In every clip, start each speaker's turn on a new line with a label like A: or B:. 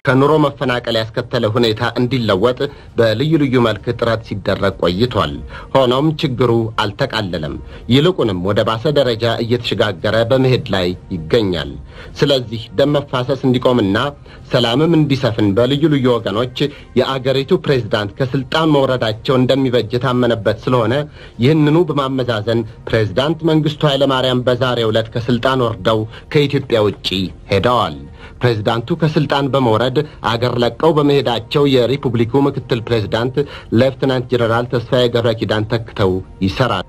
A: ከኑሮ መፈናቀል ያስከተለ ሁኔታ እንዲለወጥ በልዩ ልዩ መልክ ጥረት ሲደረግ ቆይቷል። ሆኖም ችግሩ አልተቃለለም። ይልቁንም ወደ ባሰ ደረጃ እየተሸጋገረ በመሄድ ላይ ይገኛል። ስለዚህ ደም መፋሰስ እንዲቆምና ሰላምም እንዲሰፍን በልዩ ልዩ ወገኖች የአገሪቱ ፕሬዝዳንት ከስልጣን መውረዳቸው እንደሚበጅ የታመነበት ስለሆነ ይህንኑ በማመዛዘን ፕሬዝዳንት መንግስቱ ኃይለማርያም በዛሬው ዕለት ከስልጣን ወርደው ከኢትዮጵያ ውጪ ሄደዋል። ፕሬዝዳንቱ ከስልጣን በመውረድ አገር ለቀው በመሄዳቸው የሪፑብሊኩ ምክትል ፕሬዝዳንት ሌፍትናንት ጀኔራል ተስፋዬ ገብረ ኪዳን ተክተው ይሰራል።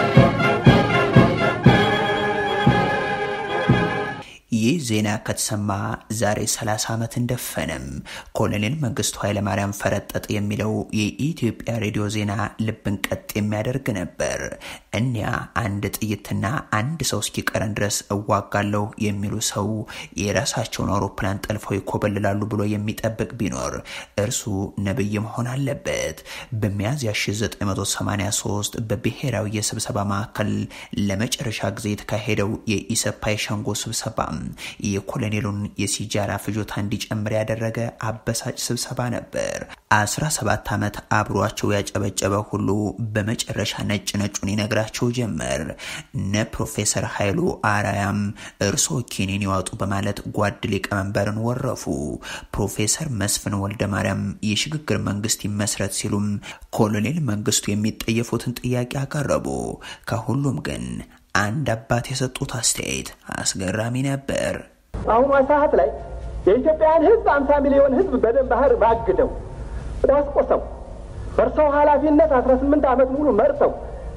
B: ይህ ዜና ከተሰማ ዛሬ 30 ዓመት እንደፈነም። ኮሎኔል መንግስቱ ኃይለማርያም ፈረጠጥ የሚለው የኢትዮጵያ ሬዲዮ ዜና ልብን ቀጥ የሚያደርግ ነበር። እኒያ አንድ ጥይትና አንድ ሰው እስኪቀረን ድረስ እዋጋለሁ የሚሉ ሰው የራሳቸውን አውሮፕላን ጠልፈው ይኮበልላሉ ብሎ የሚጠብቅ ቢኖር እርሱ ነብይ መሆን አለበት። በሚያዝያ 1983 በብሔራዊ የስብሰባ ማዕከል ለመጨረሻ ጊዜ የተካሄደው የኢሰፓ የሸንጎ ስብሰባ የኮሎኔሉን የሲጃራ ፍጆታ እንዲጨምር ያደረገ አበሳጭ ስብሰባ ነበር። 17 ዓመት አብሯቸው ያጨበጨበ ሁሉ በመጨረሻ ነጭ ነጩን ይነግራቸው ጀመር። እነ ፕሮፌሰር ኃይሉ አራያም እርሶ ኪኒን ይዋጡ በማለት ጓድ ሊቀመንበርን ወረፉ። ፕሮፌሰር መስፍን ወልደ ማርያም የሽግግር መንግስት ይመስረት ሲሉም ኮሎኔል መንግስቱ የሚጠየፉትን ጥያቄ አቀረቡ። ከሁሉም ግን አንድ አባት የሰጡት አስተያየት አስገራሚ ነበር።
C: በአሁኗ ሰዓት ላይ የኢትዮጵያን ሕዝብ አምሳ ሚሊዮን ሕዝብ በደም ባህር ማግደው ዳስቆሰው በእርሰው ኃላፊነት አስራ ስምንት ዓመት ሙሉ መርተው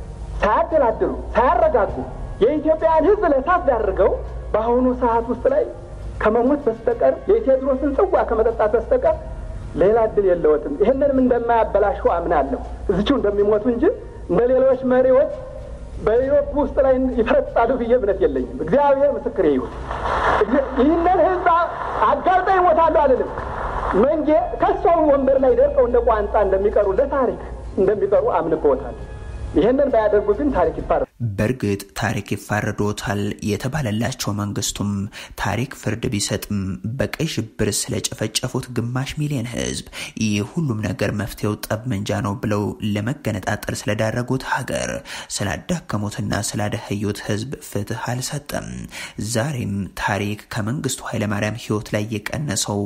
C: ሳያደላድሉ ሳያረጋጉ የኢትዮጵያን ሕዝብ ለእሳት ዳርገው በአሁኑ ሰዓት ውስጥ ላይ ከመሞት በስተቀር የቴዎድሮስን ጽዋ ከመጠጣት በስተቀር ሌላ እድል የለወትም። ይህንንም እንደማያበላሹ አምናለሁ። እዚችው እንደሚሞቱ እንጂ እንደ ሌሎች መሪዎች በኢሮፕ ውስጥ ላይ ይፈረጣሉ ብዬ እምነት የለኝም። እግዚአብሔር ምስክሬ ይሁን። ይህንን ህዝብ አጋልጠው ይሞታሉ አልልም። መንጌ ከሰው ወንበር ላይ ደርቀው እንደ ቋንጣ እንደሚቀሩ ለታሪክ እንደሚቀሩ አምንበታል። ይህንን ባያደርጉ ግን ታሪክ ይፋረ
B: በእርግጥ ታሪክ ይፋረዶታል የተባለላቸው መንግስቱም ታሪክ ፍርድ ቢሰጥም በቀይ ሽብር ስለጨፈጨፉት ግማሽ ሚሊዮን ህዝብ ይህ ሁሉም ነገር መፍትሄው ጠብመንጃ ነው ብለው ለመገነጣጠል ስለዳረጉት ሀገር ስላዳከሙትና ስላደህዩት ህዝብ ፍትህ አልሰጠም። ዛሬም ታሪክ ከመንግስቱ ኃይለማርያም ህይወት ላይ የቀነሰው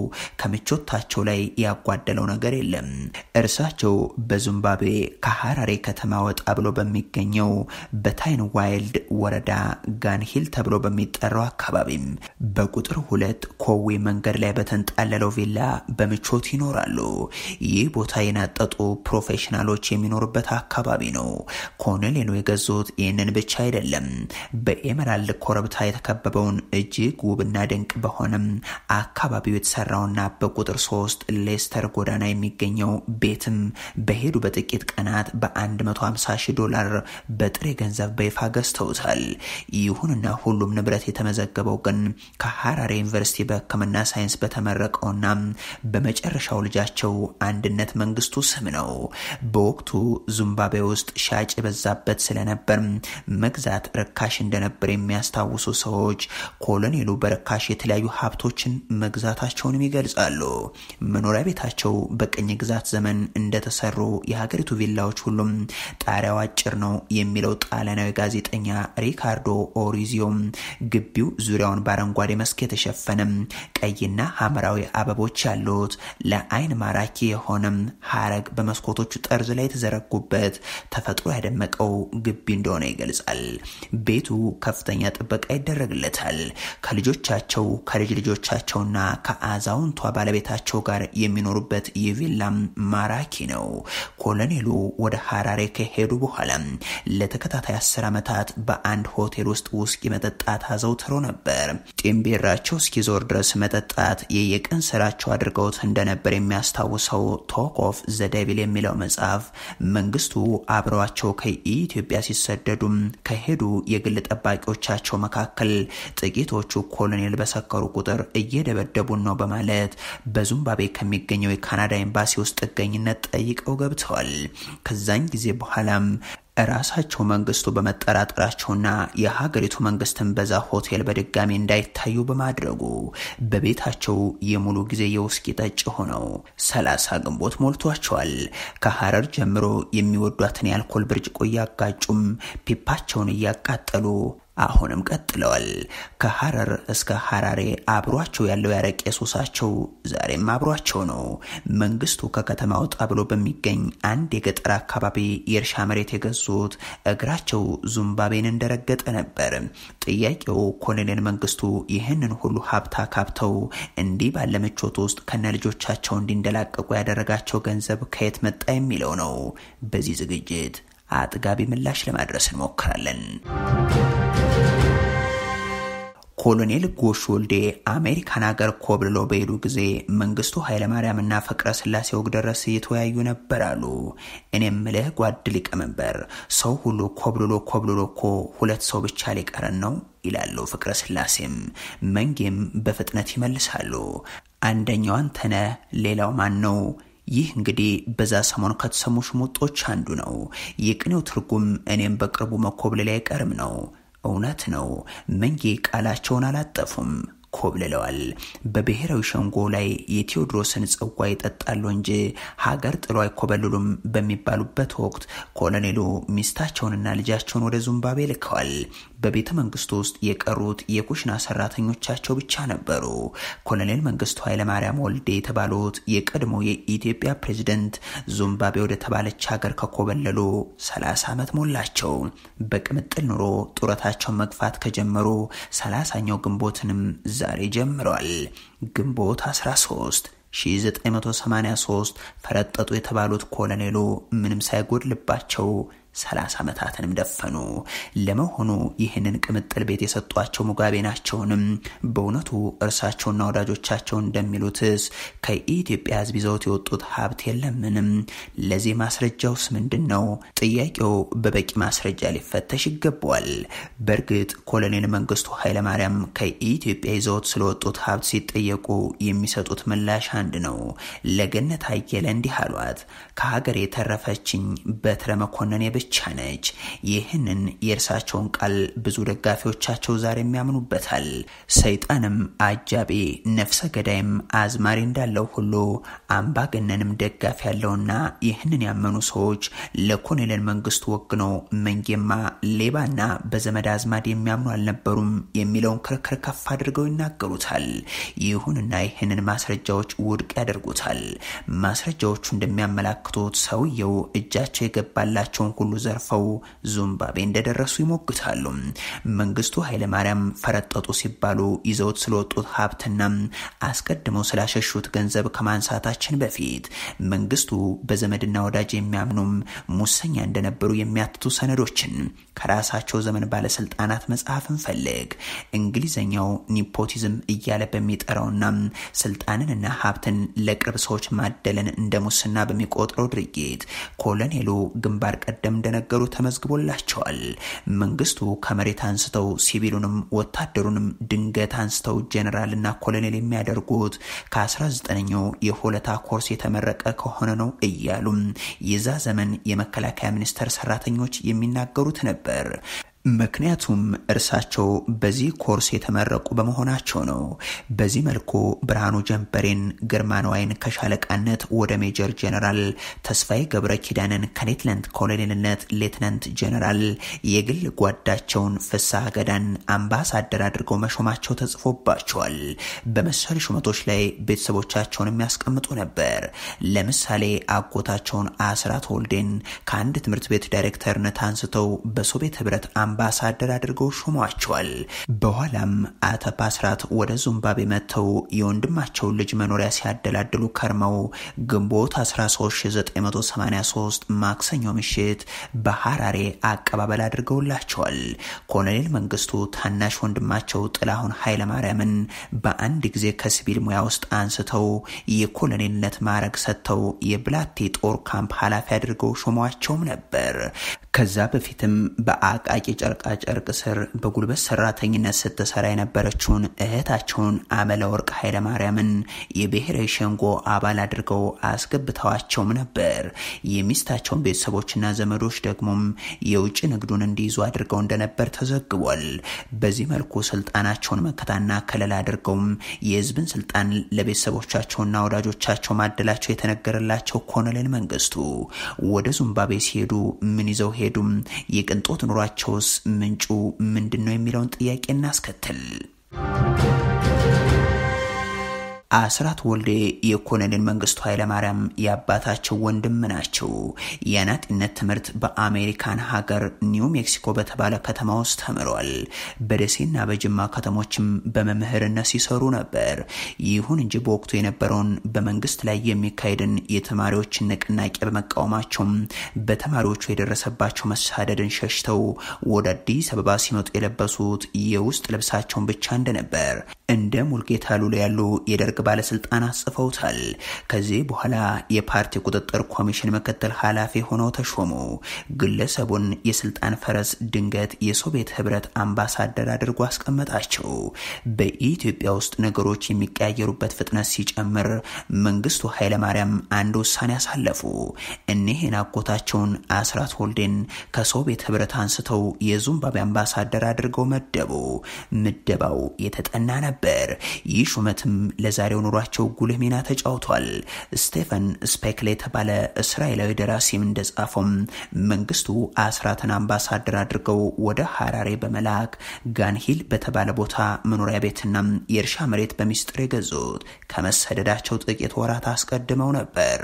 B: ከምቾታቸው ላይ ያጓደለው ነገር የለም። እርሳቸው በዚምባብዌ ከሀራሬ ከተማ ወጣ ብሎ በሚገኘው በታይን ዋይልድ ወረዳ ጋንሂል ተብሎ በሚጠራው አካባቢም በቁጥር ሁለት ኮዌ መንገድ ላይ በተንጣለለው ቪላ በምቾት ይኖራሉ። ይህ ቦታ የናጠጡ ፕሮፌሽናሎች የሚኖሩበት አካባቢ ነው። ኮሎኔሉ የገዙት ይህንን ብቻ አይደለም። በኤመራልድ ኮረብታ የተከበበውን እጅግ ውብና ድንቅ በሆነም አካባቢው የተሰራውና በቁጥር ሶስት ሌስተር ጎዳና የሚገኘው ቤትም በሄዱ በጥቂት ቀናት በ150 ሺህ ዶላር በጥሬ ገንዘብ በይፋ ገዝተውታል። ይሁንና ሁሉም ንብረት የተመዘገበው ግን ከሀራሬ ዩኒቨርሲቲ በሕክምና ሳይንስ በተመረቀውና በመጨረሻው ልጃቸው አንድነት መንግስቱ ስም ነው። በወቅቱ ዚምባብዌ ውስጥ ሻጭ የበዛበት ስለነበር መግዛት ርካሽ እንደነበር የሚያስታውሱ ሰዎች ኮሎኔሉ በርካሽ የተለያዩ ሀብቶችን መግዛታቸውንም ይገልጻሉ። መኖሪያ ቤታቸው በቅኝ ግዛት ዘመን እንደተሰሩ የሀገሪቱ ቪላዎች ሁሉም ጣሪያው አጭር ነው የሚለው ጣሊያናዊ ጋዜጠኛ ሪካርዶ ኦሪዚዮም ግቢው ዙሪያውን በአረንጓዴ መስክ የተሸፈነም ቀይና ሐምራዊ አበቦች ያሉት ለአይን ማራኪ የሆነም ሀረግ በመስኮቶቹ ጠርዝ ላይ የተዘረጉበት ተፈጥሮ ያደመቀው ግቢ እንደሆነ ይገልጻል። ቤቱ ከፍተኛ ጥበቃ ይደረግለታል። ከልጆቻቸው ከልጅ ልጆቻቸውና ከአዛውንቷ ባለቤታቸው ጋር የሚኖሩበት ይህ ቪላም ማራኪ ነው። ኮሎኔሉ ወደ ሀራሬ ከሄዱ በኋላ ለተከታታይ አስር ዓመታት በአንድ ሆቴል ውስጥ ውስኪ መጠጣት አዘውትረው ነበር። ጢምቢራቸው እስኪዞር ድረስ መጠጣት የየቀን ስራቸው አድርገውት እንደነበር የሚያስታውሰው ቶክ ኦፍ ዘደቪል የሚለው መጽሐፍ መንግስቱ አብረዋቸው ከኢትዮጵያ ሲሰደዱም ከሄዱ የግል ጠባቂዎቻቸው መካከል ጥቂቶቹ ኮሎኔል በሰከሩ ቁጥር እየደበደቡን ነው በማለት በዚምባብዌ ከሚገኘው የካናዳ ኤምባሲ ውስጥ ጥገኝነት ጠይቀው ገብተዋል። ከዛኝ ጊዜ በኋላም ራሳቸው መንግስቱ በመጠራጠራቸውና የሀገሪቱ መንግስትን በዛ ሆቴል በድጋሚ እንዳይታዩ በማድረጉ በቤታቸው የሙሉ ጊዜ የውስኪ ጠጭ ሆነው ሰላሳ ግንቦት ሞልቷቸዋል። ከሀረር ጀምሮ የሚወዷትን የአልኮል ብርጭቆ እያጋጩም ፒፓቸውን እያቃጠሉ አሁንም ቀጥለዋል። ከሀረር እስከ ሀራሬ አብሯቸው ያለው ያረቄ ሱሳቸው ዛሬም አብሯቸው ነው። መንግስቱ ከከተማ ወጣ ብሎ በሚገኝ አንድ የገጠር አካባቢ የእርሻ መሬት የገዙት እግራቸው ዙምባቤን እንደረገጠ ነበር። ጥያቄው ኮሎኔል መንግስቱ ይህንን ሁሉ ሀብት አካብተው እንዲህ ባለ ምቾት ውስጥ ከነ ልጆቻቸው እንዲንደላቀቁ ያደረጋቸው ገንዘብ ከየት መጣ የሚለው ነው። በዚህ ዝግጅት አጥጋቢ ምላሽ ለማድረስ እንሞክራለን። ኮሎኔል ጎሽ ወልዴ አሜሪካን ሀገር ኮብልሎ በሄዱ ጊዜ መንግስቱ ኃይለማርያምና ፍቅረ ስላሴ ወግደረስ እየተወያዩ ነበር አሉ። እኔም ምልህ ጓድ ሊቀመንበር፣ ሰው ሁሉ ኮብልሎ ኮብልሎ እኮ ሁለት ሰው ብቻ ሊቀረን ነው ይላሉ ፍቅረ ስላሴም። መንጌም በፍጥነት ይመልሳሉ። አንደኛው አንተነህ፣ ሌላው ማን ነው? ይህ እንግዲህ በዛ ሰሞን ከተሰሙ ሽሙጦች አንዱ ነው። የቅኔው ትርጉም እኔም በቅርቡ መኮብለል አይቀርም ነው። እውነት ነው። መንጌ ቃላቸውን አላጠፉም፣ ኮብልለዋል። በብሔራዊ ሸንጎ ላይ የቴዎድሮስን ጽዋ ይጠጣሉ እንጂ ሀገር ጥሎ አይኮበልሉም በሚባሉበት ወቅት ኮሎኔሉ ሚስታቸውንና ልጃቸውን ወደ ዙምባቤ ልከዋል። በቤተ መንግስቱ ውስጥ የቀሩት የኩሽና ሰራተኞቻቸው ብቻ ነበሩ። ኮሎኔል መንግስቱ ኃይለማርያም ወልዴ የተባሉት የቀድሞ የኢትዮጵያ ፕሬዝደንት ዙምባቤ ወደ ተባለች ሀገር ከኮበለሉ 30 ዓመት ሞላቸው። በቅምጥል ኑሮ ጡረታቸውን መግፋት ከጀመሩ 30ኛው ግንቦትንም ዛሬ ጀምረዋል። ግንቦት 13 1983 ፈረጠጡ የተባሉት ኮሎኔሉ ምንም ሳይጎድልባቸው ሰላሳ ዓመታትንም ደፈኑ። ለመሆኑ ይህንን ቅምጥል ቤት የሰጧቸው ሙጋቤ ናቸውንም? በእውነቱ እርሳቸውና ወዳጆቻቸው እንደሚሉትስ ከኢትዮጵያ ሕዝብ ይዘውት የወጡት ሀብት የለምንም? ለዚህ ማስረጃውስ ምንድን ነው? ጥያቄው በበቂ ማስረጃ ሊፈተሽ ይገባዋል። በእርግጥ ኮሎኔል መንግስቱ ኃይለማርያም ከኢትዮጵያ ይዘውት ስለወጡት ሀብት ሲጠየቁ የሚሰጡት ምላሽ አንድ ነው። ለገነት አየለ እንዲህ አሏት። ከሀገር የተረፈችኝ በትረ መኮንን ብቻ ነች። ይህንን የእርሳቸውን ቃል ብዙ ደጋፊዎቻቸው ዛሬም ያምኑበታል። ሰይጣንም አጃቢ ነፍሰ ገዳይም አዝማሪ እንዳለው ሁሉ አምባገነንም ደጋፊ ያለውና ይህንን ያመኑ ሰዎች ለኮሎኔል መንግስቱ ወግነው መንጌማ ሌባና በዘመድ አዝማድ የሚያምኑ አልነበሩም የሚለውን ክርክር ከፍ አድርገው ይናገሩታል። ይሁንና ይህንን ማስረጃዎች ውድቅ ያደርጉታል። ማስረጃዎቹ እንደሚያመላክቱት ሰውየው እጃቸው የገባላቸውን ሁሉ ዘርፈው ዙምባቤ እንደደረሱ ይሞግታሉ። መንግስቱ ኃይለማርያም ፈረጠጡ ሲባሉ ይዘውት ስለወጡት ሀብትና አስቀድመው ስላሸሹት ገንዘብ ከማንሳታችን በፊት መንግስቱ በዘመድና ወዳጅ የሚያምኑም ሙሰኛ እንደነበሩ የሚያትቱ ሰነዶችን ከራሳቸው ዘመን ባለስልጣናት መጽሐፍ እንፈልግ። እንግሊዘኛው ኒፖቲዝም እያለ በሚጠራውና ስልጣንንና ሀብትን ለቅርብ ሰዎች ማደልን እንደ ሙስና በሚቆጥረው ድርጊት ኮሎኔሉ ግንባር ቀደም እንደነገሩ ተመዝግቦላቸዋል። መንግስቱ ከመሬት አንስተው ሲቪሉንም ወታደሩንም ድንገት አንስተው ጄኔራልና ኮሎኔል የሚያደርጉት ከ19ኛው የሆለታ ኮርስ የተመረቀ ከሆነ ነው እያሉም የዛ ዘመን የመከላከያ ሚኒስቴር ሰራተኞች የሚናገሩት ነበር። ምክንያቱም እርሳቸው በዚህ ኮርስ የተመረቁ በመሆናቸው ነው። በዚህ መልኩ ብርሃኑ ጀንበሬን፣ ግርማ ነዋይን ከሻለቃነት ወደ ሜጀር ጄኔራል፣ ተስፋዬ ገብረ ኪዳንን ከሌትናንት ኮሎኔልነት ሌትናንት ጄኔራል፣ የግል ጓዳቸውን ፍስሐ ገዳን አምባሳደር አድርገው መሾማቸው ተጽፎባቸዋል። በመሰል ሹመቶች ላይ ቤተሰቦቻቸውን የሚያስቀምጡ ነበር። ለምሳሌ አጎታቸውን አስራት ወልዴን ከአንድ ትምህርት ቤት ዳይሬክተርነት አንስተው በሶቪየት ህብረት አምባሳደር አድርገው ሾሟቸዋል። በኋላም አተፓ ስራት ወደ ዙምባቤ መጥተው የወንድማቸውን ልጅ መኖሪያ ሲያደላድሉ ከርመው ግንቦት 13983 ማክሰኞ ምሽት በሐራሬ አቀባበል አድርገውላቸዋል። ኮሎኔል መንግስቱ ታናሽ ወንድማቸው ጥላሁን ኃይለማርያምን በአንድ ጊዜ ከሲቪል ሙያ ውስጥ አንስተው የኮሎኔልነት ማዕረግ ሰጥተው የብላቴ ጦር ካምፕ ኃላፊ አድርገው ሾሟቸውም ነበር። ከዛ በፊትም በአቃቂ ጨርቃ ጨርቅ ስር በጉልበት ሰራተኝነት ስትሰራ የነበረችውን እህታቸውን አመለ ወርቅ ኃይለማርያምን የብሔራዊ ሸንጎ አባል አድርገው አስገብተዋቸውም ነበር። የሚስታቸውን ቤተሰቦችና ዘመዶች ደግሞም የውጭ ንግዱን እንዲይዙ አድርገው እንደነበር ተዘግቧል። በዚህ መልኩ ስልጣናቸውን መከታና ከለላ አድርገውም የህዝብን ስልጣን ለቤተሰቦቻቸውና ወዳጆቻቸው ማደላቸው የተነገረላቸው ኮሎኔል መንግስቱ ወደ ዙምባቤ ሲሄዱ ምን ይዘው ሄዱም? የቅንጦት ኑሯቸውስ ምንጩ ምንድን ነው የሚለውን ጥያቄ እናስከትል። አስራት ወልዴ የኮሎኔል መንግስቱ ኃይለማርያም የአባታቸው ወንድም ናቸው። የአናጢነት ትምህርት በአሜሪካን ሀገር ኒው ሜክሲኮ በተባለ ከተማ ውስጥ ተምሯል። በደሴና በጅማ ከተሞችም በመምህርነት ሲሰሩ ነበር። ይሁን እንጂ በወቅቱ የነበረውን በመንግስት ላይ የሚካሄድን የተማሪዎችን ንቅናቄ በመቃወማቸውም በተማሪዎቹ የደረሰባቸው መሳደድን ሸሽተው ወደ አዲስ አበባ ሲመጡ የለበሱት የውስጥ ልብሳቸውን ብቻ እንደነበር እንደ ሙልጌታ ሉላ ያሉ የደርግ ባለስልጣናት ጽፈውታል። ከዚህ በኋላ የፓርቲ ቁጥጥር ኮሚሽን ምክትል ኃላፊ ሆነው ተሾሙ። ግለሰቡን የስልጣን ፈረስ ድንገት የሶቪየት ህብረት አምባሳደር አድርጎ አስቀመጣቸው። በኢትዮጵያ ውስጥ ነገሮች የሚቀያየሩበት ፍጥነት ሲጨምር መንግስቱ ኃይለማርያም አንድ ውሳኔ አሳለፉ። እኒህን አጎታቸውን አስራት ወልዴን ከሶቪየት ህብረት አንስተው የዚምባብዌ አምባሳደር አድርገው መደቡ። ምደባው የተጠና ነበር። ይህ ሹመትም ለዛሬው ኑሯቸው ጉልህ ሚና ተጫውቷል። ስቴፈን ስፔክል የተባለ እስራኤላዊ ደራሲም እንደጻፈውም መንግስቱ አስራትን አምባሳደር አድርገው ወደ ሀራሬ በመላክ ጋንሂል በተባለ ቦታ መኖሪያ ቤትና የእርሻ መሬት በሚስጥር የገዙት ከመሰደዳቸው ጥቂት ወራት አስቀድመው ነበር።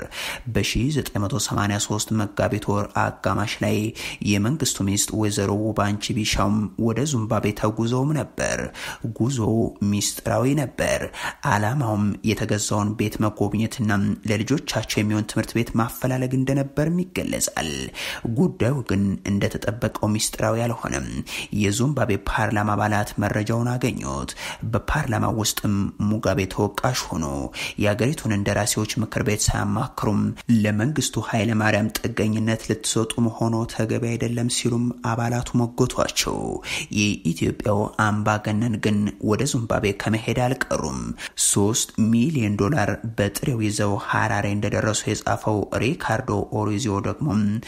B: በ1983 መጋቢት ወር አጋማሽ ላይ የመንግስቱ ሚስት ወይዘሮ ውባንቺ ቢሻውም ወደ ዙምባቤ ተጉዘውም ነበር። ጉዞ ሚስጥራዊ ነበር። ዓላማውም የተገዛውን ቤት መጎብኘትና ለልጆቻቸው የሚሆን ትምህርት ቤት ማፈላለግ እንደነበርም ይገለጻል። ጉዳዩ ግን እንደተጠበቀው ሚስጥራዊ አልሆነም። የዚምባብዌ ፓርላማ አባላት መረጃውን አገኙት። በፓርላማ ውስጥም ሙጋቤ ተወቃሽ ሆኑ። የአገሪቱን እንደራሴዎች ምክር ቤት ሳያማክሩም ለመንግስቱ ኃይለማርያም ጥገኝነት ልትሰጡ መሆኑ ተገቢ አይደለም ሲሉም አባላቱ ሞገቷቸው። የኢትዮጵያው አምባገነን ግን ወደ ዚምባብዌ ከመሄድ አልቀሩም። ሶስት ሚሊዮን ዶላር በጥሬው ይዘው ሀራሬ እንደደረሱ የጻፈው ሪካርዶ ኦሪዚዮ ደግሞ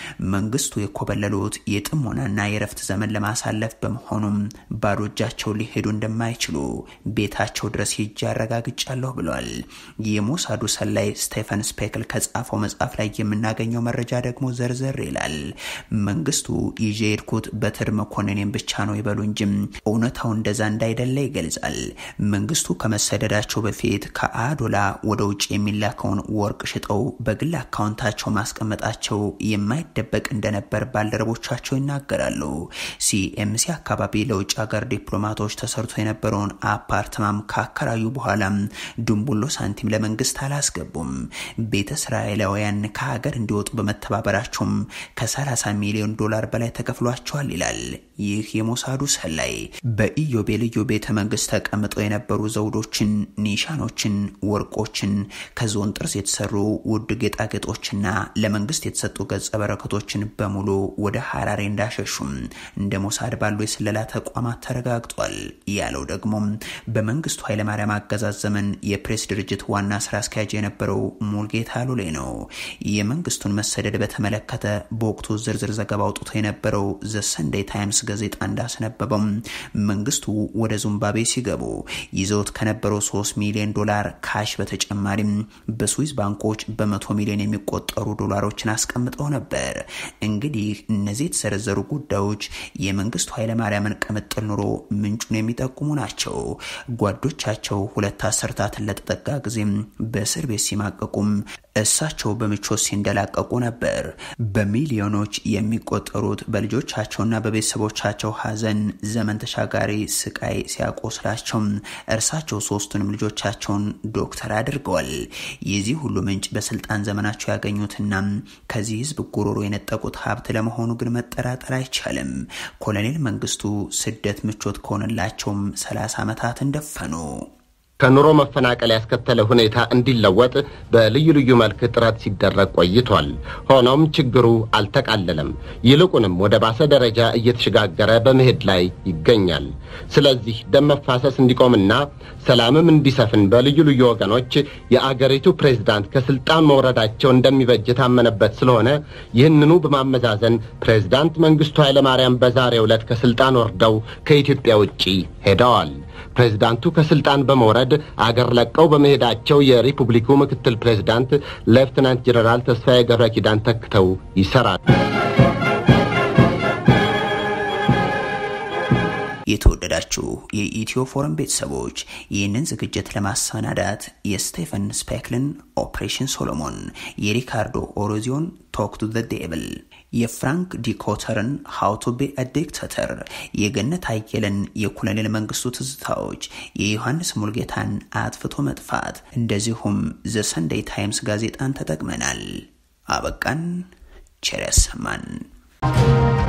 B: መንግስቱ የኮበለሉት የጥሞናና የረፍት ዘመን ለማሳለፍ በመሆኑም ባዶ እጃቸው ሊሄዱ እንደማይችሉ ቤታቸው ድረስ ሂጄ አረጋግጫለሁ ብሏል። የሞሳዱ ሰላይ ስቴፈን ስፔክል ከጻፈው መጽሐፍ ላይ የምናገኘው መረጃ ደግሞ ዘርዘር ይላል። መንግስቱ ይዤ የሄድኩት በትር መኮንኔን ብቻ ነው ይበሉ እንጂም እውነታው እንደዛ እንዳይደለ ይገልጻል። መንግስቱ ከመሰደዳቸው በፊት ከአዶላ ወደ ውጭ የሚላከውን ወርቅ ሽጠው በግል አካውንታቸው ማስቀመጣቸው የማይደበቅ እንደነበር ባልደረቦቻቸው ይናገራሉ። ሲኤምሲ አካባቢ ለውጭ ሀገር ዲፕሎማቶች ተሰርቶ የነበረውን አፓርትማም ካከራዩ በኋላም ድንቡሎ ሳንቲም ለመንግስት አላስገቡም። ቤተ እስራኤላውያን ከሀገር እንዲወጡ በመተባበራቸውም ከ30 ሚሊዮን ዶላር በላይ ተከፍሏቸዋል ይላል ይህ የሞሳዱ ሰላይ። በኢዮቤልዩ ቤተ መንግስት ተቀምጠው የነበሩ ዘውዶችን፣ ኒሻኖችን፣ ወርቆችን ከዝሆን ጥርስ የተሰሩ ውድ ጌጣጌጦችና ለመንግስት የተሰጡ ገጸ በረከቶችን በሙሉ ወደ ሀራሬ እንዳሸሹም እንደ ሞሳድ ባሉ የስለላ ተቋማት ተረጋግጧል ያለው ደግሞ በመንግስቱ ኃይለማርያም አገዛዝ ዘመን የፕሬስ ድርጅት ዋና ስራ አስኪያጅ የነበረው ሙልጌታ ሉሌ ነው። የመንግስቱን መሰደድ በተመለከተ በወቅቱ ዝርዝር ዘገባ አውጥቶ የነበረው ዘ ሰንዴይ ታይምስ ጋዜጣ እንዳስነበበው መንግስቱ ወደ ዚምባብዌ ሲገቡ ይዘውት ከነበረው 3 ሚሊዮን ዶላር ካሽ በተጨማሪም በስዊዝ ባንኮች በመቶ ሚሊዮን የሚቆጠሩ ዶላሮችን አስቀምጠው ነበር። እንግዲህ እነዚህ የተዘረዘሩ ጉዳዮች የመንግስቱ ኃይለማርያምን ቅምጥል ኑሮ ምንጩን የሚጠቁሙ ናቸው። ጓዶቻቸው ሁለት አሰርታትን ለተጠጋ ጊዜም በእስር ቤት ሲማቀቁም እሳቸው በምቾት ሲንደላቀቁ ነበር። በሚሊዮኖች የሚቆጠሩት በልጆቻቸውና በቤተሰቦቻቸው ሀዘን ዘመን ተሻጋሪ ስቃይ ሲያቆስላቸው እርሳቸው ሶስቱንም ልጆቻቸውን ዶክተር አድርገዋል። የዚህ ሁሉ ምንጭ በስልጣን ዘመናቸው ያገኙትና ከዚህ ህዝብ ጉሮሮ የነጠቁት ሀብት ለመሆኑ ግን መጠራጠር አይቻልም። ኮሎኔል መንግስቱ ስደት ምቾት ከሆነላቸውም ሰላሳ ዓመታት እንደፈኑ
A: ከኑሮ መፈናቀል ያስከተለ ሁኔታ እንዲለወጥ በልዩ ልዩ መልክ ጥረት ሲደረግ ቆይቷል። ሆኖም ችግሩ አልተቃለለም። ይልቁንም ወደ ባሰ ደረጃ እየተሸጋገረ በመሄድ ላይ ይገኛል። ስለዚህ ደም መፋሰስ እንዲቆምና ሰላምም እንዲሰፍን በልዩ ልዩ ወገኖች የአገሪቱ ፕሬዝዳንት ከስልጣን መውረዳቸው እንደሚበጅ የታመነበት ስለሆነ ይህንኑ በማመዛዘን ፕሬዝዳንት መንግስቱ ኃይለማርያም በዛሬው ዕለት ከስልጣን ወርደው ከኢትዮጵያ ውጪ ሄደዋል። ፕሬዝዳንቱ ከስልጣን በመውረድ አገር ለቀው በመሄዳቸው የሪፑብሊኩ ምክትል ፕሬዝዳንት ሌፍትናንት ጀነራል ተስፋዬ ገብረ ኪዳን ተክተው ይሰራሉ።
B: የተወደዳችሁ የኢትዮ ፎረም ቤተሰቦች ይህንን ዝግጅት ለማሰናዳት የስቴፈን ስፔክልን ኦፕሬሽን ሶሎሞን፣ የሪካርዶ ኦሮዚዮን ቶክ ቱ ዘ ዴብል፣ የፍራንክ ዲኮተርን ሃው ቱ ቢ አ ዲክታተር፣ የገነት አየለን የኮሎኔል መንግስቱ ትዝታዎች፣ የዮሐንስ ሙልጌታን አጥፍቶ መጥፋት እንደዚሁም ዘ ሰንዴይ ታይምስ ጋዜጣን ተጠቅመናል። አበቃን። ቸር ያሰማን።